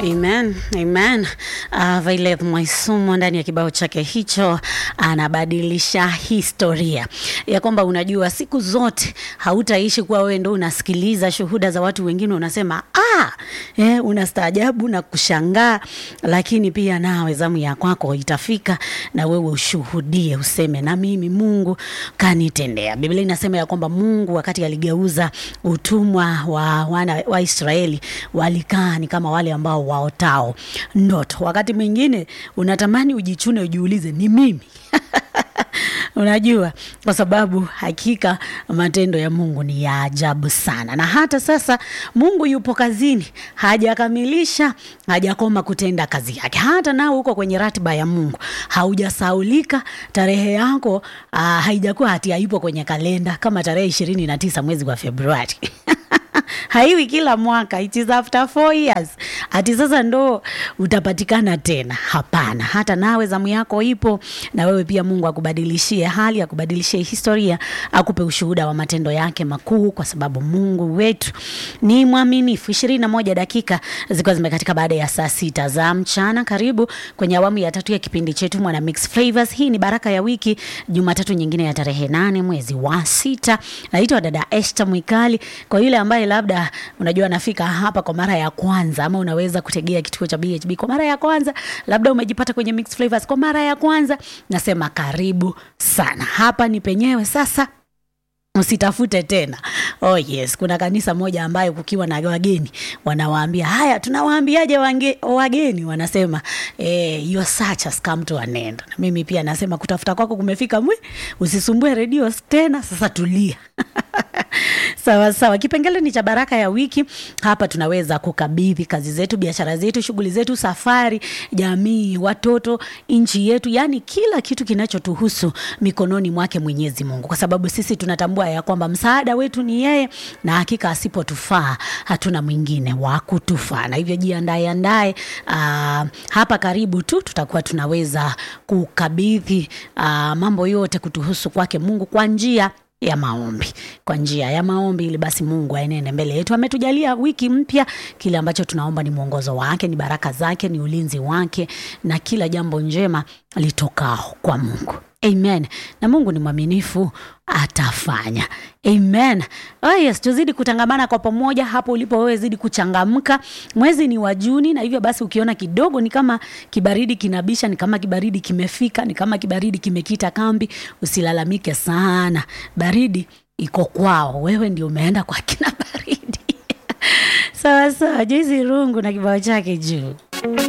Amen, amen. Uh, Violet Mwaisumo ndani ya kibao chake hicho anabadilisha historia ya kwamba unajua, siku zote hautaishi kuwa wewe ndo unasikiliza shuhuda za watu wengine unasema ah, eh, unastaajabu na kushangaa, lakini pia nawe zamu ya kwako itafika na wewe ushuhudie, useme na mimi Mungu kanitendea. Biblia inasema ya kwamba Mungu wakati aligeuza utumwa wa wana wa Israeli walikaa ni kama wale ambao waotao ndoto. Wakati mwingine unatamani ujichune, ujiulize ni mimi unajua, kwa sababu hakika matendo ya Mungu ni ya ajabu sana, na hata sasa Mungu yupo kazini, hajakamilisha, hajakoma kutenda kazi yake. Hata nao uko kwenye ratiba ya Mungu, haujasaulika. Tarehe yako uh, haijakuwa hati haipo kwenye kalenda kama tarehe ishirini na tisa mwezi wa Februari haiwi kila mwaka, it is after four years. Ati sasa ndo utapatikana tena? Hapana, hata nawe zamu yako ipo, na wewe pia Mungu akubadilishie hali, akubadilishie historia, akupe ushuhuda wa matendo yake makuu, kwa sababu Mungu wetu ni mwaminifu. ishirini na moja dakika zikiwa zimekatika baada ya saa sita za mchana. Karibu kwenye awamu ya tatu ya kipindi chetu Mwana Mix Flavors. Hii ni baraka ya wiki, Jumatatu nyingine ya tarehe nane mwezi wa sita. Naitwa dada Esther Mwikali. Kwa yule ambaye labda unajua nafika hapa kwa mara ya kwanza, ama unaweza kutegea kituo cha BHB kwa mara ya kwanza, labda umejipata kwenye Mix Flavors kwa mara ya kwanza, nasema karibu sana. Hapa ni penyewe sasa Usitafute tena. Oh yes, kuna kanisa moja ambayo kukiwa na wageni wanawaambia haya, tunawaambiaje wange- wageni? Wanasema eh, your search has come to an end. Na mimi pia nasema kutafuta kwako kumefika mwi, usisumbue redio tena, sasa tulia. Sawa sawa, kipengele ni cha baraka ya wiki. Hapa tunaweza kukabidhi kazi zetu, biashara zetu, shughuli zetu, safari, jamii, watoto, nchi yetu, yaani kila kitu kinachotuhusu mikononi mwake Mwenyezi Mungu, kwa sababu sisi tunatambua ya kwamba msaada wetu ni yeye, na hakika asipotufaa hatuna mwingine wa kutufaa. Na hivyo jiandae andae, ah, hapa karibu tu tutakuwa tunaweza kukabidhi ah, mambo yote kutuhusu kwake Mungu kwa njia ya maombi kwa njia ya maombi, ili basi Mungu aenende mbele yetu. Ametujalia wiki mpya, kile ambacho tunaomba ni mwongozo wake, ni baraka zake, ni ulinzi wake, na kila jambo njema litokao kwa Mungu. Amen. Na Mungu ni mwaminifu, atafanya. Amen. Oh yes, tuzidi kutangamana kwa pamoja hapo ulipo wewe, zidi kuchangamka. Mwezi ni wa Juni, na hivyo basi ukiona kidogo ni kama kibaridi kinabisha, ni kama kibaridi kimefika, ni kama kibaridi kimekita kambi, usilalamike sana. Baridi iko kwao, wewe ndio umeenda kwa kina baridi. Sawa sawa, Joyce Rungu na kibao chake juu.